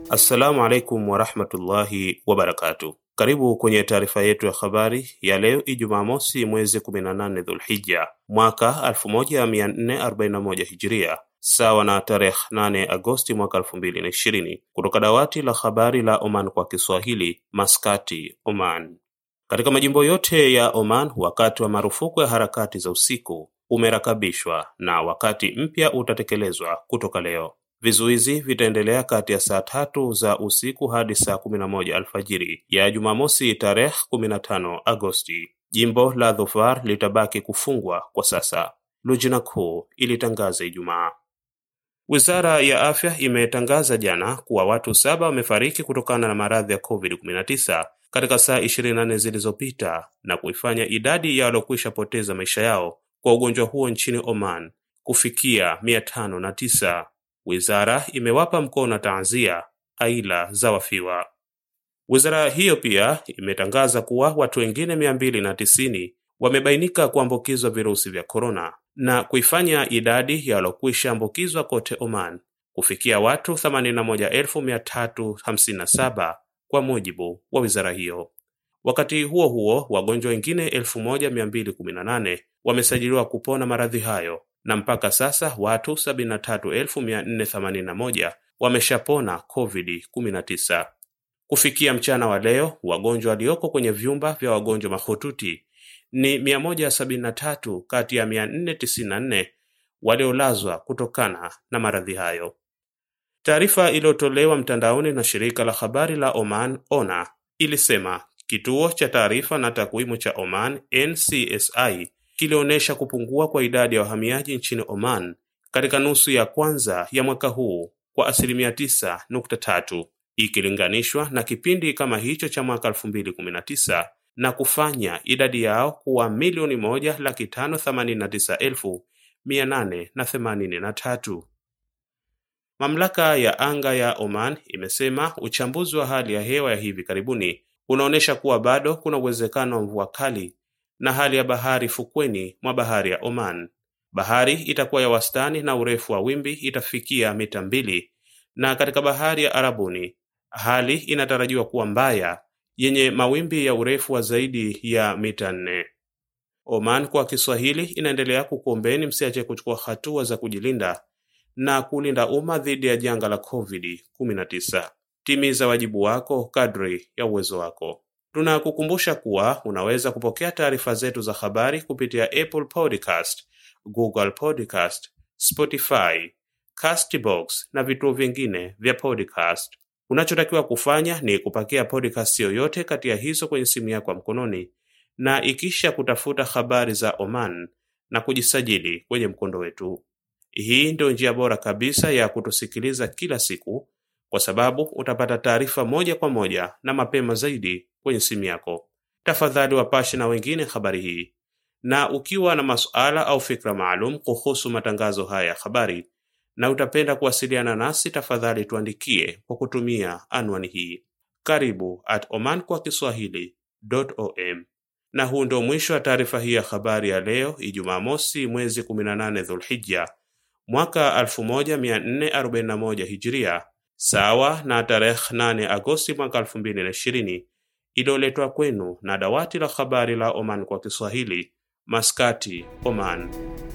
Assalamu alaikum warahmatullahi wabarakatuh. Karibu kwenye taarifa yetu ya habari ya leo Ijumaa mosi mwezi 18 Dhulhijja mwaka 1441 Hijiria, sawa na tarehe 8 Agosti mwaka 2020, kutoka dawati la habari la Oman kwa Kiswahili, Maskati, Oman. Katika majimbo yote ya Oman, wakati wa marufuku ya harakati za usiku umerakabishwa na wakati mpya utatekelezwa kutoka leo. Vizuizi vitaendelea kati ya saa tatu za usiku hadi saa kumi na moja alfajiri ya Jumamosi tarehe 15 Agosti. Jimbo la Dhofar litabaki kufungwa kwa sasa, Lujna kuu ilitangaza Ijumaa. Wizara ya afya imetangaza jana kuwa watu saba wamefariki kutokana na maradhi ya COVID-19 katika saa 24 zilizopita na kuifanya idadi ya waliokwisha poteza maisha yao kwa ugonjwa huo nchini Oman kufikia 509. Wizara imewapa mkono na taazia aila za wafiwa. Wizara hiyo pia imetangaza kuwa watu wengine 290 wamebainika kuambukizwa virusi vya korona na kuifanya idadi ya waliokwisha ambukizwa kote Oman kufikia watu 81357 kwa mujibu wa wizara hiyo. Wakati huo huo, wagonjwa wengine 1218 wamesajiliwa kupona maradhi hayo na mpaka sasa watu 73481 wameshapona COVID-19. Kufikia mchana wa leo, wagonjwa walioko kwenye vyumba vya wagonjwa mahututi ni 173 kati ya 494 waliolazwa kutokana na maradhi hayo. Taarifa iliyotolewa mtandaoni na shirika la habari la Oman ONA ilisema kituo cha taarifa na takwimu cha Oman NCSI kilionyesha kupungua kwa idadi ya wahamiaji nchini Oman katika nusu ya kwanza ya mwaka huu kwa asilimia 9.3 ikilinganishwa na kipindi kama hicho cha mwaka 2019 na kufanya idadi yao kuwa milioni moja laki tano themanini na tisa elfu mia nane na themanini na tatu. Mamlaka ya anga ya Oman imesema uchambuzi wa hali ya hewa ya hivi karibuni unaonyesha kuwa bado kuna uwezekano wa mvua kali na hali ya bahari fukweni mwa bahari ya Oman. Bahari itakuwa ya wastani na urefu wa wimbi itafikia mita mbili, na katika bahari ya Arabuni hali inatarajiwa kuwa mbaya yenye mawimbi ya urefu wa zaidi ya mita nne. Oman kwa Kiswahili inaendelea kukuombeni msiache kuchukua hatua za kujilinda na kulinda umma dhidi ya janga la COVID-19. Timiza wajibu wako kadri ya uwezo wako. Tunakukumbusha kuwa unaweza kupokea taarifa zetu za habari kupitia Apple Podcast, Google Podcast, Spotify, Castbox na vituo vingine vya podcast. Unachotakiwa kufanya ni kupakia podcast yoyote kati ya hizo kwenye simu yako ya mkononi na ikisha kutafuta habari za Oman na kujisajili kwenye mkondo wetu. Hii ndio njia bora kabisa ya kutusikiliza kila siku kwa sababu utapata taarifa moja kwa moja na mapema zaidi kwenye simu yako. Tafadhali wapashe na wengine habari hii, na ukiwa na masuala au fikra maalum kuhusu matangazo haya ya habari na utapenda kuwasiliana nasi, tafadhali tuandikie kwa kutumia anwani hii karibu at oman kwa kiswahili.om. Na huu ndio mwisho wa taarifa hii ya habari ya leo Ijumaa mosi mwezi 18 Dhulhijja mwaka 1441 Hijiria, sawa na tarehe 8 Agosti mwaka 2020, iliyoletwa kwenu na dawati la habari la Oman kwa Kiswahili, Maskati, Oman.